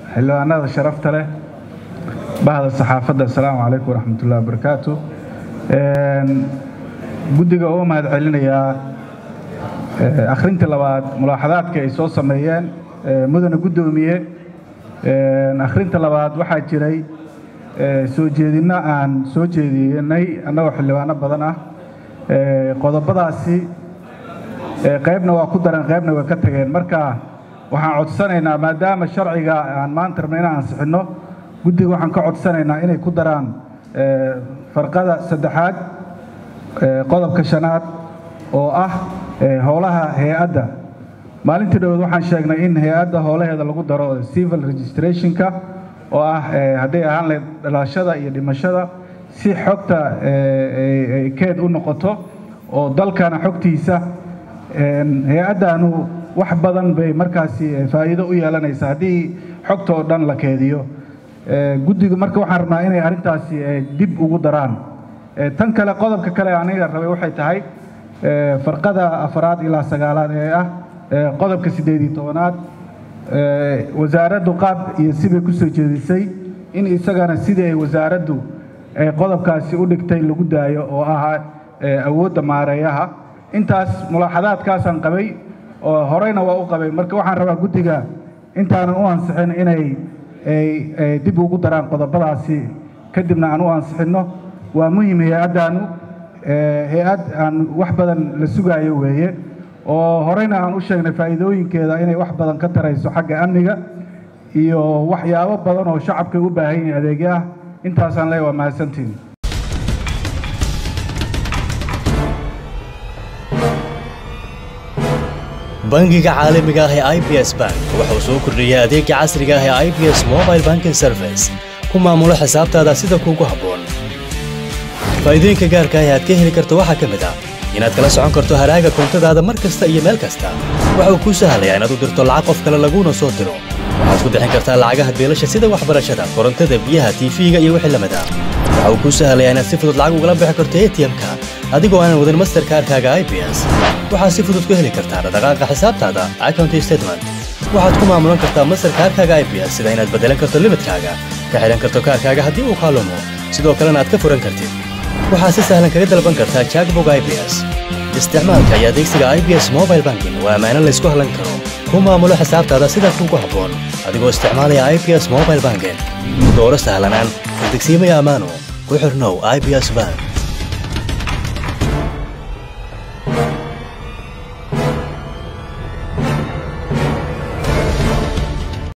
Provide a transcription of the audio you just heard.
xildhibaanada sharafta leh bahda saxaafadda assalaamu calaykum waraxmatullahi wabarakaatu guddiga uga mahad celinayaa akhrintii labaad mulaaxadaadka ay soo sameeyeen mudane guddoomiye akhrinta labaad waxaa jiray soo jeedinno aan soo jeedinay annagoo xildhibaano badan ah qodobadaasi qaybna waa ku dareen qaybna way ka tageen marka waxaan codsanaynaa maadaama sharciga aan maanta rabna inaan ansixinno guddiga waxaan ka codsanaynaa inay ku daraan farqada saddexaad qodobka shanaad oo ah howlaha hay-adda maalintii dhawood waxaan sheegnay in hay-adda howlaheeda lagu daro civil registrationka oo ah hadday ahaan lahayd dhalashada iyo dhimashada si xogta keed u noqoto oo dalkana xogtiisa hay-addaanu wax badan bay markaasi faa'iido u yeelanaysa haddii xogta oo dhan la keediyo guddigu marka waxaan rabnaa inay arrintaasi dib ugu daraan tan kale qodobka kale aniga rabay waxay tahay farqada afaraad ilaa sagaalaad ee ah qodobka siddeed iyo tobanaad wasaaraddu qaab iyo sibay ku soo jeedisay in isagana sidii ay wasaaraddu qodobkaasi u dhigtay lagu daayo oo ahaa awoodda maareeyaha intaas mulaaxadaadkaasaan qabay oo horeyna waa u qabay marka waxaan rabaa guddiga intaanan u ansixin inay dib ugu daraan qodobadaasi kadibna aan u ansixinno waa muhim hay-addaanu hay-ad aan wax badan la sugaayo weeye oo horeyna aan u sheegnay faa'iidooyinkeeda inay wax badan ka tarayso xagga amniga iyo waxyaabo badan oo shacabkay u baahan yihiin adeegyo ah intaasaan leeya waa mahadsantiin bangiga caalamiga ah ee i b s bank wuxuu soo kordhiyey adeega casriga ah ee i b s mobile banking service ku maamulo xisaabtaada sida kuugu habboon faa'iidooyinka gaarka ah ee aad ka heli karto waxaa ka mid ah inaad kala socon karto haraaga koontadaada mar kasta iyo meel kasta waxa uu kuu sahlayaa inaad u dirto lacag qof kale laguuna soo diro waxaad ku bixin kartaa lacagaha beelasha sida waxbarashada korontada biyaha tiifiga iyo wixii lamid ah waxa uu kuu sahlayaa inaad si fudud lacag ugala bixi karto atm-ka adigoo aanan wadin masterkaarkaaga i b s waxaad si fudud ku heli kartaa dhaqdhaqaaqa xisaabtaada account statement waxaad ku maamulan kartaa masterkaarkaaga i b s sida inaad beddelan karto limidkaaga ka xidhan karto kaarkaaga haddii uu kaalumo sidoo kalena aad ka furan kartid waxaad si sahlan kaga dalban kartaa jackbog i b s isticmaalka iyo adeegsiga i b s mobile banking waa ammaano laysku hallan karo ku maamulo xisaabtaada sida kuugu habboon adigoo isticmaalaya i b s mobile banking dooro sahlanaan kadegsiimaya ammaano ku xirnow i b s bank